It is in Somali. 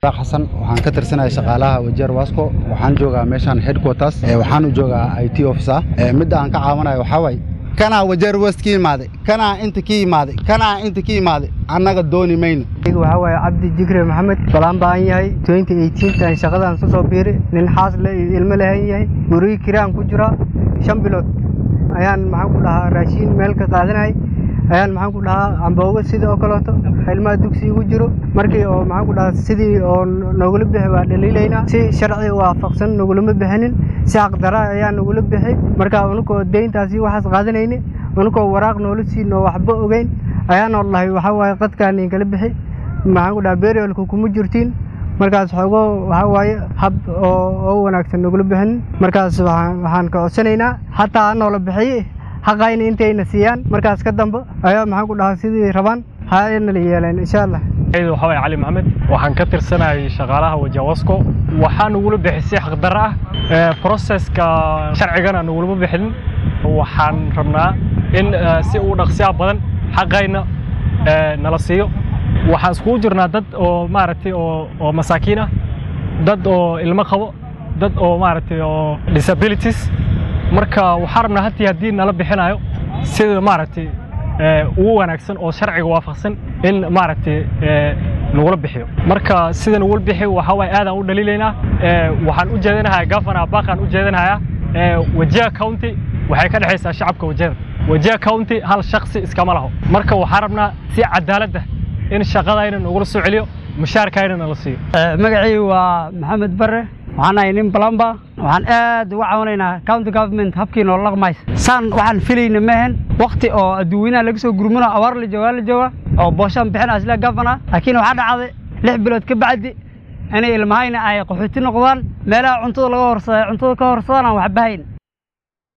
xasan waxaan ka tirsanaya shaqaalaha wajeer wasco waxaan joogaa meeshaan headquarters waxaan u joogaa i t officer midda aan ka caawanayo waxaa waaye kanaa wajeer west ka yimaaday kanaa inta ka yimaaday kanaa inta ka yimaaday annaga dooni mayno waxaa waaye cabdi jikre maxamed balaan baan yahay tan shaqadaan ku soo biiri nin xaas le iyo ilmo lehan yahay gurigi kiraan ku jiraa shan bilood ayaan maxaan ku dhahaa raashiin meel ka qaadanayay ayaan maxaan ku dhahaa amboogo sidii oo kaleeto ilmaha dugsi igu jiro markii oo maxaan ku dhahaa sidii oo nogula bixi waa dhaliilaynaa si sharci waafaqsan nogulama bixinin si xaqdara ayaa nogula bixi marka unukoo deyntaasi waxaas qaadanayni unukoo waraaq noola siin oo waxba ogeyn ayaanoo dhahay waxaa waaye qadkaan inkala bixi maxaan ku dhahaa beriolka kuma jirtiin markaas xoogo waxaa waaye hab oo wanaagsan nogula bixinin markaas waxaan ka codsanaynaa xataa noola bixiye xaqayna intayna siiyaan markaas ka dambe ayaa maxaan ku dhahaa sidii rabaan hanala yeeleen insha allah waxaa waye cali maxamed waxaan ka tirsanayay shaqaalaha wajawasco waxaa nagula bixisay xaqdarro ah proseska sharcigana nagulama bixinin waxaan rabnaa in si uu dhaqsiya badan xaqayna nala siiyo waxaan iskugu jirnaa dad oo maaragtay oo masaakiin ah dad oo ilmo qabo dad oo maaragtay oo disabilities marka waxaan rabnaa hatii haddii nala bixinayo sida maaragtay ugu wanaagsan oo sharciga waafaqsan in maaragtay nagula bixiyo marka sida nagula bixiyo waxaa waaye aadaan u dhaliilaynaa waxaan u jeedinahayaa gafana baaqaan u jeedinahayaa wajiha county waxay ka dhexaysaa shacabka wajada wajiha county hal shaksi iskama laho marka waxaan rabnaa si cadaaladda in shaqadayna nagula soo celiyo mushaarkayna nala siiyo magacii waa maxamed bare waxaan ahay nin balamba waxaan aad uga caawinaynaa county government habkii noola dhaqmaysa saan waxaan filayna maahan wakti oo adduweynaha laga soo gurmano abaar la joogaa la jooga oo booshaan bixina isla gafana laakiin waxaa dhacday lix bilood ka bacdi inay ilmahayna ay qaxooti noqdaan meelaha cuntada laga horsada cuntada ka horsadaan aan waxba hayn